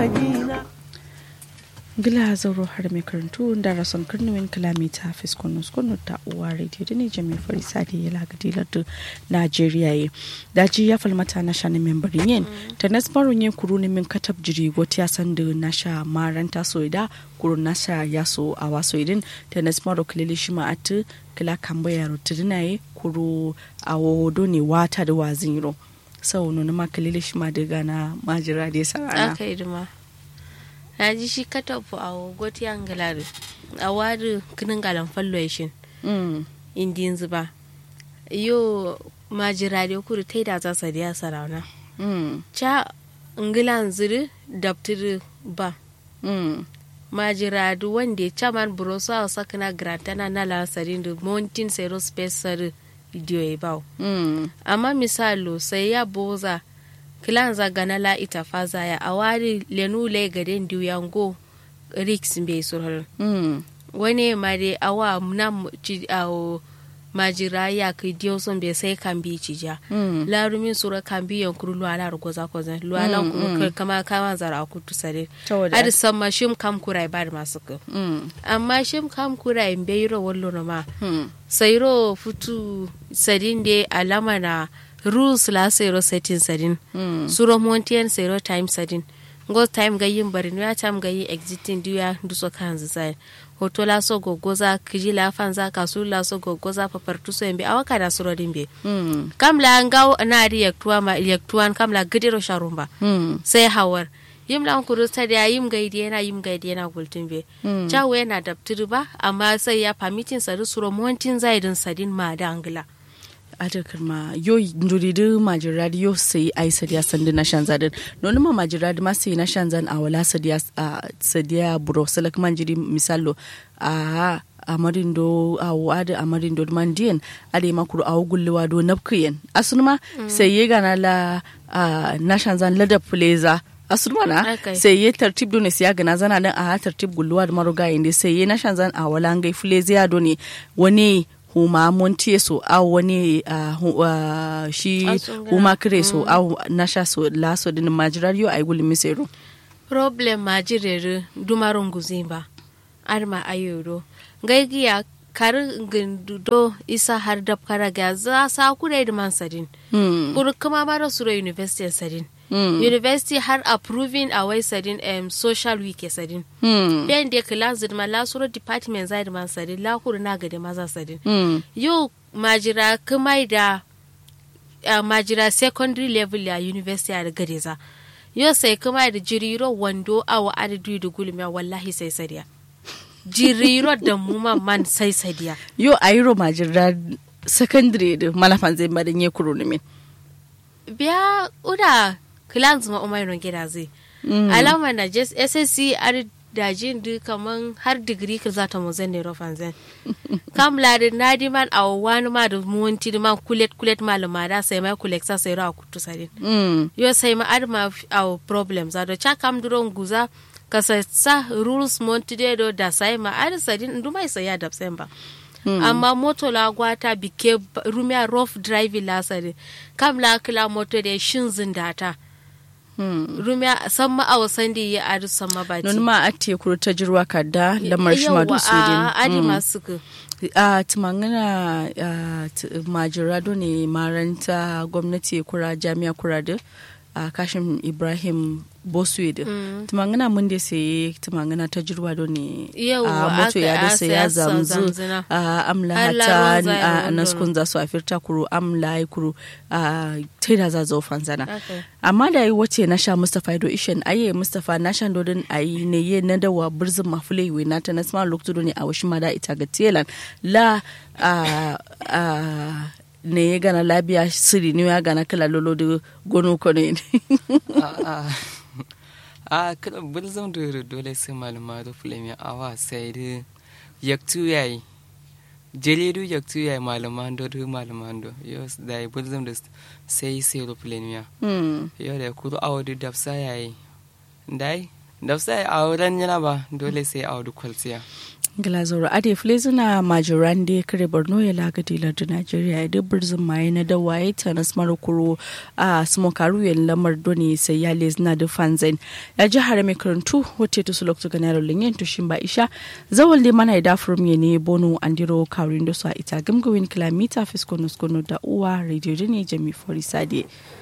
gila zauro har mai karantu da rason karnuwin kilomita fiskonus kunu ta uwa radio da ne jami farisa da ya lagadi lardu najeriya ye daji ya falmata na sha na membarin yin ta nasbarun yin kuru ne min katab jiri goti ya san da na sha maranta soida kuru na sha ya so a waso idin ta nasbaru kilili shi ma'atu kila kambaya rutudina ye kuru a wodo ne wata da wazin yiro sau nuna ma kilili shi ma daga na majira da ya sarana aka yi duma na ji shi katafu a goti an galari a wari kinin galan falloishin indiyin zuba yo majira da kuri ta da za su da sarauna ca ngilan ziri daptiri ba majira da wanda ca man burosa a sakina grantana na lansarin da mountain aerospace sari idiyo ya bau amma misalo sai ya boza kilan zagana la ita faza ya awari lenu le gaden diyango riks be surhar wani mare awa na ci awo majira ya kai diyo son be sai kan bi ci ja larumin sura kan bi yankuru luwa na rugoza kozan luwa na kuru kama kama zara ku tusare adi san ma shim kam kurai ba da masu ka amma shim kam kurai be yiro wallo na ma sayro futu sadin de alama na rules la zero setting sadin mm. suro montian zero time sadin go time ga yin bari ya time ga yin exiting duya duso kan zai hoto la so gogoza kiji la fanza kasu la so gogoza papartu so embe awaka da suro dimbe mm. kam la ngaw na react tuwa ma electuan kam la gidiro sharumba mm. sai hawar yim lan kuru ta da yim gaidi yana yim gaidi yana gultin be mm. jawo yana daftiri ba amma sai ya permitting sadu suro montin zaidin sadin ma da angla adakar ma yo nduridu majiradi yo sai ai sadiya sandi na shanzadin noni ma majiradi ma sai na shanzan a wala sadiya sadiya buro salak manjiri misalo a amarin do a wada amarin do mandiyan ade makuru a gullewa do napkiyen asunma sai ye gana la na shanzan lada fuleza asurma na sai ye tartib do ne siya gana zana dan a tartib gulluwa da maruga inde sai ye na shanzan a wala ngai fuleza ya do ne wani huma montie so au wani uh, uh, shi huma kire so mm. au nasha so laso din majirar yo ay guli misero problem majirer dumarun guzimba arma ayoro gaigiya kar gindudo isa har dab karaga za sa kure da man sadin mm. kuru kuma mara sura university sadin Mm. university har approving a wai sadin um, social week sadin mm. ben de class ma la suro department zai man sadin la kuru na gade maza sadin mm. yo majira kuma da uh, majira secondary level ya university a gade za yo sai kuma da jiriro wando awa adadu da gulmiya wallahi sai sadiya jiriro da mu man sai sadiya yo ayiro majira secondary da malafan zai madan ye kuro ne biya uda clans ma umaru gida zai alama na just ssc ar dajin du kaman har digiri ka zata mu zan ne rofan zan kam la da nadi man a wani ma da muwanti man kulet kulet malama da sai mai kulet sa sai ra kutu sadin yo sai ma ar ma a problem za do cha kam duron guza ka sa rules monti do da sai ma ar sadin du mai sai ya da ba Mm. amma moto la gwata bike rumia rough driving la sare kam la kila moto da shin zindata mm. rumia san ma awa sandi ya adu san ma bati non ma ate kuro ta jirwa kada lamar shi ma dusu din adi mm. masu ku a tumangana majirado ne maranta gwamnati kura jami'a kura da a kashin ibrahim bosuid mm. tumangana mun da sai tumangana ta jirwa do ne a moto ya da sai ya zamzu a amla hata a naskun za su a firta kuro amla ya kuro a taida za zo fanzana amma da yi wace na sha mustapha do ishen aye mustapha na shan dodon ayi ne ye na dawa birzin mafule iwe na ta nasma lokacin ne a washi ma da ita ga telan la ne ya gana labiya siri ne ya gana kala lolo da gono kono ne a kada bulzam da dole sai malama da fulani awa sai da yaktu yayi jelidu yaktu yayi malama do da malama do yo da bulzam da sai sai da fulani ya yo da kudu awa da dafsa yayi dai dafsa yayi awa ran yana ba dole sai awa da kwalsiya Glazoro Ade Flezina Majorande kare Borno ya lagadi lardu Najeriya ya dubbar zumaye na dawaye ta na kuro a smokaru ya lamar doni sai ya lezina da fanzain ya ji hare mai karantu wacce ta suloktu ga naro linyen tushin ba isha zawal da mana ya dafurum ya ne bono andiro kawrin da su a ita gamgawin kilomita fiskono da uwa radio ne jami forisade.